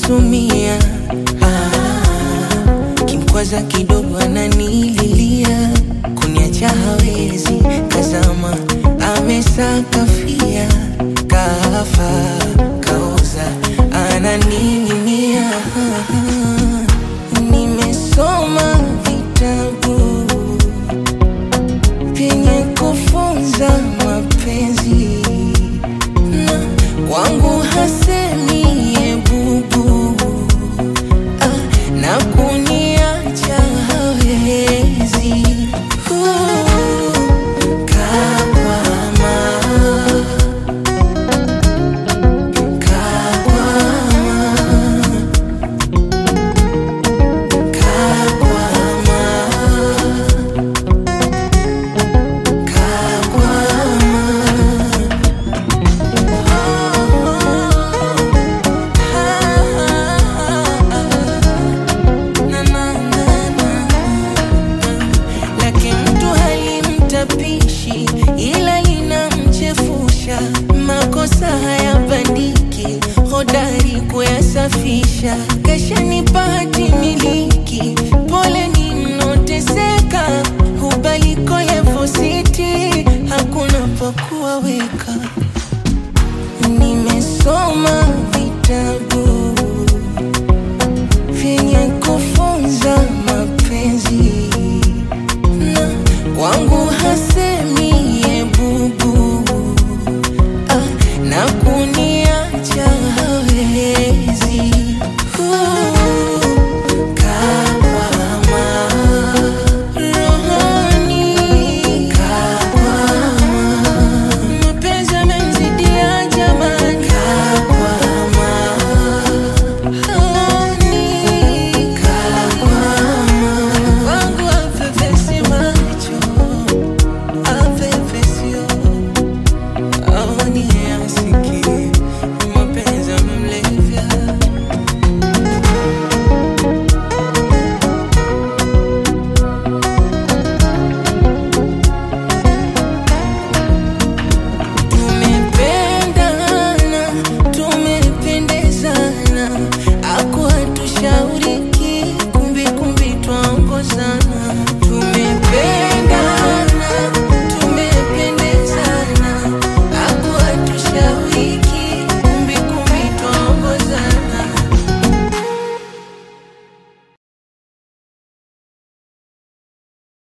namsumia ah, kimkwaza kidogo ananililia kuniacha hawezi kazama amesakafia kafa kaoza ananing'inia nimesoma vitabu vyenye kufunza mapenzi na kwangu hasemi ebubu ah, na kuniacha hawezi Uh, kakwama, kakwama, lake mtu halimtapishi ila linamchefusha makosa hayabandiki hodari kuyasafisha kashanipa hati miliki pole ninoteseka hubaliko levositi hakuna pakuwaweka nimesoma vitabu